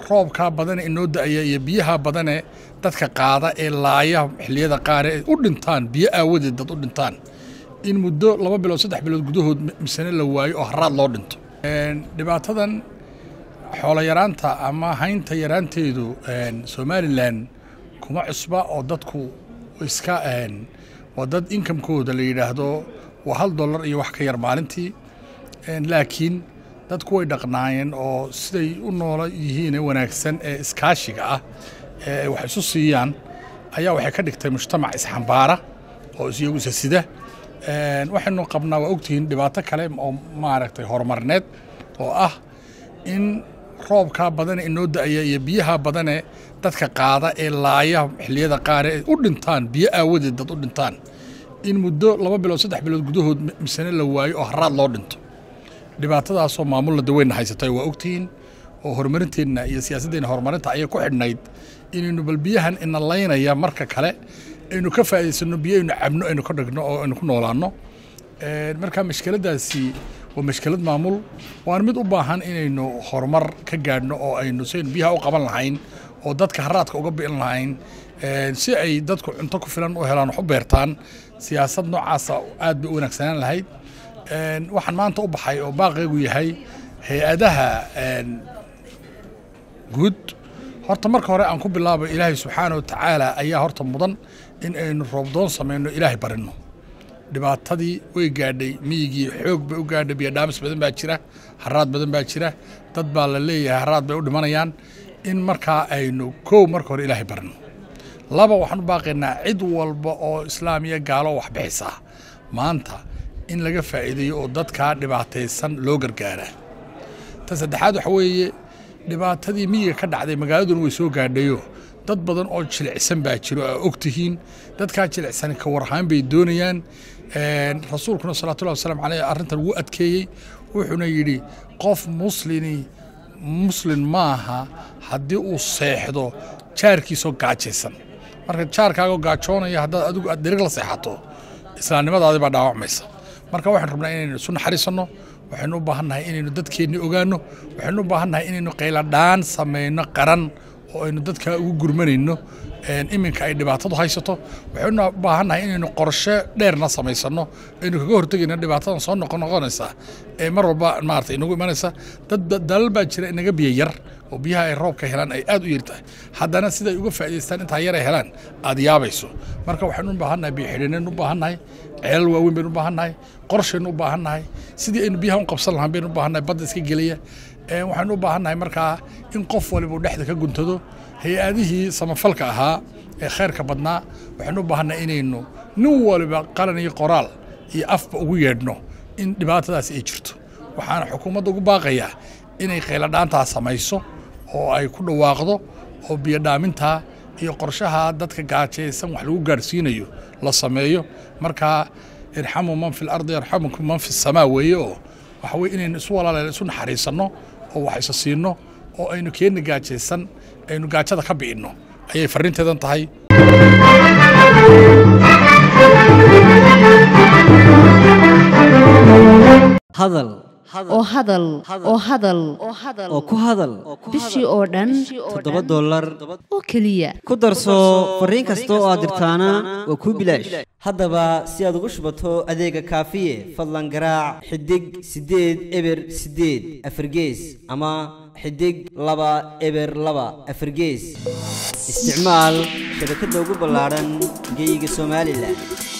roobkaa badane inoo da-aya iyo biyaha badane dadka qaada ee laaya xilliyada qaar ee u dhintaan biyo aawadeed dad u dhintaan in muddo laba bilood saddex bilood gudahood misane la waayo oo haraad loo dhinto dhibaatadan xoolo yaraanta ama haynta yaraanteedu somalilan kuma cusba oo dadku iska waa dad inkamkooda la yidhaahdo waa hal dollar iyo wax ka yar maalintii laakiin dadku way dhaqnaayeen oo siday u noola yihiin ee wanaagsan ee iskaashiga ah ee wax isu siiyaan ayaa waxay ka dhigtay mujtamac isxambaara oo iyagu isa sida waxaynu qabnaa waa ogtihiin dhibaato kale oo maaragtay horumarneed oo ah in roobkaa badane inoo da-aya iyo biyaha badane dadka qaada ee laaya xilliyada qaar ee u dhintaan biyo aawadeed dad u dhintaan in muddo laba bilood saddex bilood gudahood misane la waayo oo haraad loo dhinto dhibaatadaasoo maamulna daweynna haysatay waa ogtihiin oo horumarinteenna iyo siyaasaddeena horumarinta ayay ku xidhnayd inaynu bal biyahan ina laynaya marka kale aynu ka faa'idaysano biyo aynu cabno aynu ka dhigno oo aynu ku noolaanno marka mashkiladdaasi waa mashkilad maamul waan mid u baahan inaynu horumar ka gaadhno oo aynu si aynu biyaha u qaban lahayn oo dadka haraadka uga bi'in lahayn si ay dadku cunto ku filan u helaan wax u beertaan siyaasad noocaasa aad bay u wanaagsanaan lahayd waxaan maanta u baxay oo baaqeegu yahay hay-adaha guud horta marka hore aan ku bilaabo ilaahay subxaana wa tacaala ayaa horta mudan in aynu roobdoon samayno ilaahay barinno dhibaatadii way gaadhay miyigii xoog bay u gaadhay biyodhaamis badan baa jira haraad badan baa jira dad baa la leeyahay haraad bay u dhimanayaan in markaa aynu kow marka hore ilaahay barino laba waxaan u baaqaynaa cid walba oo islaamiya gaalo wax bixisaa maanta in laga faa'iideeyo oo dadkaa dhibaataysan loo gargaaraa ta saddexaad waxa weeye dhibaatadii miyiga ka dhacday magaaladuna way soo gaadhayo dad badan oo jilicsan baa jiro aa og tihiin dadkaa jilicsan ka warhaan bay doonayaan rasuulkuna salawatullahi wasalaamu caleyh arrintan wuu adkeeyey wuxuuna yidhi qof muslini muslin maaha haddii uu seexdo jaarkiisoo gaajaysan marka jaarkaagoo gaajoonaya haddaad adigu aad dherig la seexato islaamnimadaadi baa dhaawacmaysa marka waxaan rabnaa inaynu isu naxariisanno waxaynu u baahan nahay inaynu dadkeenni ogaanno waxaynu u baahan nahay inaynu qayladhaan samayno qaran oo aynu dadka ugu gurmanayno iminka ay dhibaatadu haysato waxaynu u baahan nahay inaynu qorshe dheerna samaysanno aynu kaga hortegayno dhibaatadan soo noqon noqonaysa ee mar walba maarata inagu imanaysa dad dalal baa jira inaga biyo yar oo biyaha ay roobka helaan ay aad u yar tahay haddana siday uga faa'idaystaan intaa yar ay helaan aad yaabayso marka waxaynu u baahan nahay biyo xidhinaynu u baahan nahay ceelal waaweyn baynu u baahan nahay qorshaynu u baahan nahay sidii aynu biyaha u qabsan lahaan baynu u baahan nahay badda iska gelaya waxaynu u baahan nahay markaa in qof waliba uu dhexda ka guntado hay-adihii samafalka ahaa ee khayrka badnaa waxaynu u baahan nahay inaynu nin waliba qalan iyo qoraal iyo afba ugu yeedhno in dhibaatadaasi ay jirto waxaana xukuumadda ugu baaqayaa inay qayladhaantaa samayso oo ay ku dhawaaqdo oo biyodhaamintaa iyo qorshaha dadka gaajaysan wax lagu gaadhsiinayo la sameeyo markaa irxamuu man fi lardi yarxamukum man fi samaa weeye oo waxa weye inaynu isu walaaleen isu naxariisanno oo wax isa siinno oo aynu keenna gaajaysan aynu gaajada ka bi'inno ayay farriinteedan tahay hadal oo hadal oo hadal oo ku hadal bishii oo dhan toddoba dollar oo keliya ku darso fariin kasta oo aad dirtaana waa kuu bilaash haddaba si aad ugu shubato adeega kaafiye fadlan garaac xidig siddeed eber siddeed afargees ama xidig laba eber laba afargees isticmaal shabakadda ugu ballaadhan geeyiga somalilan